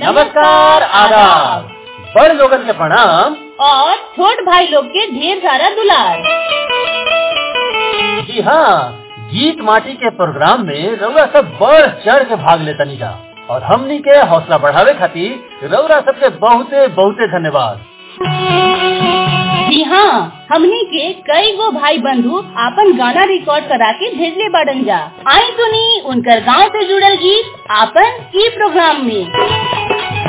नमस्कार आदाब बड़ लोगन के प्रणाम और छोट भाई लोग के ढेर सारा दुलार जी हाँ गीत माटी के प्रोग्राम में रउरा सब बढ़ चढ़ के भाग लेता जा और हमनी के हौसला बढ़ावे खातिर रउरा सबके बहुते बहुते धन्यवाद जी हाँ हमनी के कई गो भाई बंधु आपन गाना रिकॉर्ड करा के भेजले बाड़न जा आई सुनी उनकर गांव से जुड़ल गीत आपन ई प्रोग्राम में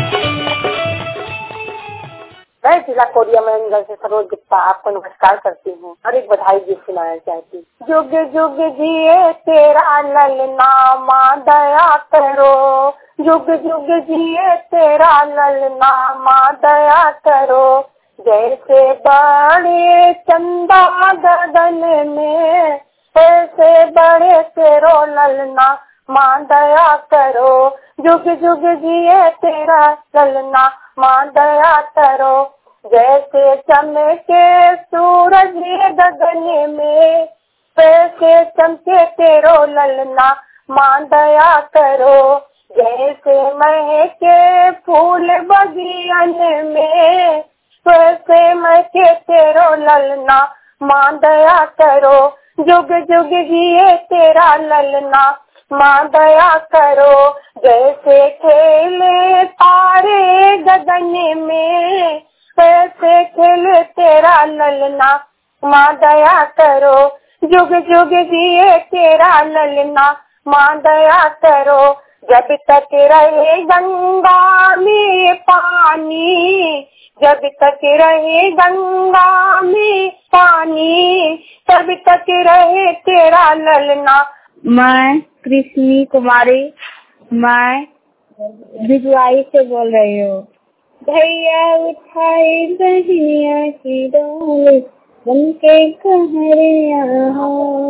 मैं जिला कोरिया में से सरोज गुप्ता आपको नमस्कार करती हूँ और एक बधाई गीत सुनाना चाहती हूँ जुग जुग जिए तेरा लल नामा दया करो जुग जुग जिए तेरा लल नामा दया करो जैसे बड़े चंदा गगन में ऐसे बड़े तेरो ललना माँ दया करो जुग जुग जिए तेरा ललना माँ दया करो जैसे चमके सूरज गगन में वैसे चमके तेरो ललना माँ दया करो जैसे महके फूल बगियन में वैसे महके तेरो ललना माँ दया करो जुग जुग जिए तेरा ललना माँ दया करो जैसे खेले तारे गगन में वैसे खेले तेरा ललना माँ दया करो जुग जुग जिए तेरा ललना माँ दया करो जब तक रहे गंगा में पानी जब तक रहे गंगा में पानी तब तक रहे तेरा ललना मैं कृष्णी कुमारी मैं भिजवाई से बोल रही हूँ भैया उठाई बहनिया की डोल बन के कहरिया हो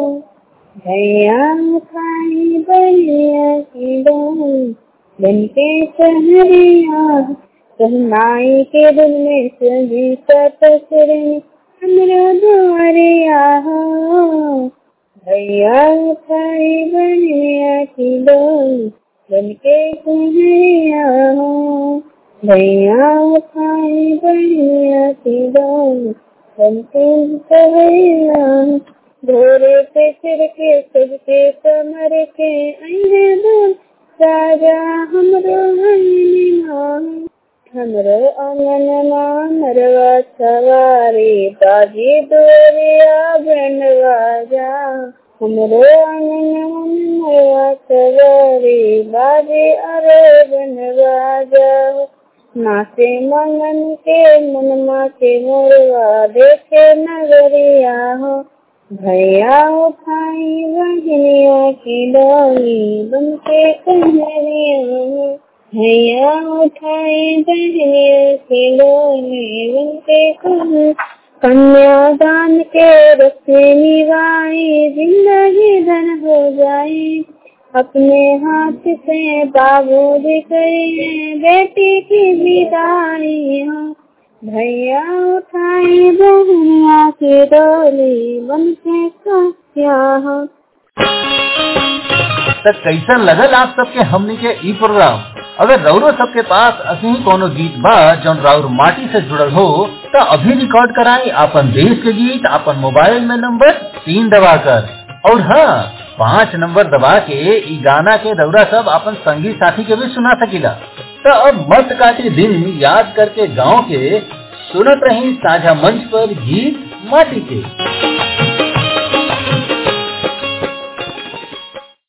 भैया उठाई बहनिया की डोल बन के कहरिया कहनाई के दिल में सजी सतसरे हमरा द्वारिया हो भैया उठाई बहनिया की डोल बन के कहरिया हो भैया उठाई बहनिया की डोल बन के कहरिया भोरे पे सिर के सबके कमर के अने डोल राजा हमरो अंगना हमरो अंगना मरवा सवारी बाजी दोरिया बनवा जा हमरो अंगना मरवा सवारी बाजी अरे बनवा जा नाचे मंगन के मनमा के मोरवा देखे नगरिया हो भैया उठाई बहनिया की डोली बन के कहरिया भैया उठाई बहनिया की डोली बन के कन्यादान के रस्ते निभाई जिंदगी धन हो जाए अपने हाथ से बाबू दिखाई बेटी की विदाई हो भैया उठाई बहनिया की डोली बन के क्या हो तो कैसन लगल आप सबके हमनी के ई प्रोग्राम अगर रउरो सबके पास असही कोनो गीत बा जौन राउर माटी से जुड़ल हो तो अभी रिकॉर्ड कराई आपन देश के गीत आपन मोबाइल में नंबर तीन दबा कर और हाँ पाँच नंबर दबा के ई गाना के रउरा सब अपन संगी साथी के भी सुना सकीला तो अब मत काटी दिन याद करके गांव के सुनत रही साझा मंच पर गीत माटी के